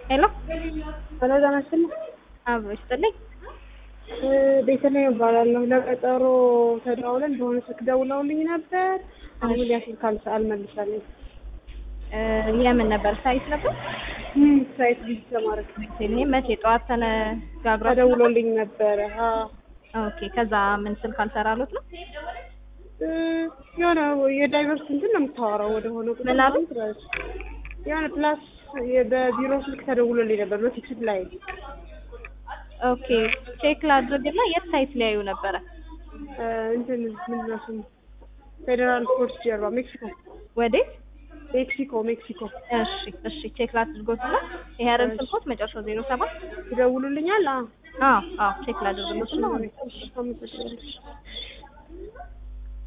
ሄሎ ሄሎ ጤና ይስጥልኝ። አብሮ ይስጥልኝ። ቤተልሔም እባላለሁ። ለቀጠሮ ተደዋውለን በሆነ ስልክ ደውለውልኝ ነበር። አሁን ያ ስልክ አልሰ- አልመልሳለኝ። እ የምን ነበር ሳይት ነበር? ምን ሳይት ቢዚ ለማድረግ እኔ መቼ ጠዋት ተነጋግራ ተደውሎልኝ ነበረ። ኦኬ። ከዛ ምን ስልክ አልሰራሉት ነው? እ የሆነ የዳይቨርስ እንትን ነው የምታወራው ወደ ሆነ ቁጥር ምን አሉ? ምናምን ትላለች። የሆነ ፕላስ በቢሮ ስልክ ተደውሎልኝ ነበር በፊክስድ ላይ ኦኬ። ቼክ ላድርግና የት ሳይት ሊያዩ ነበረ? እ እንትን ምንድን ነው ስሙ ፌዴራል ፖርት ጀርባ ሜክሲኮ ወዴት? ሜክሲኮ ሜክሲኮ እሺ፣ እሺ። ቼክ ላድርጎትና ይሄ አይደል ስልኮት መጨረሻው ዜሮ ሰባት ይደውሉልኛል። አዎ አዎ፣ አዎ። ቼክ ላድርግሎትና እሺ፣ አመሰግናለሁ።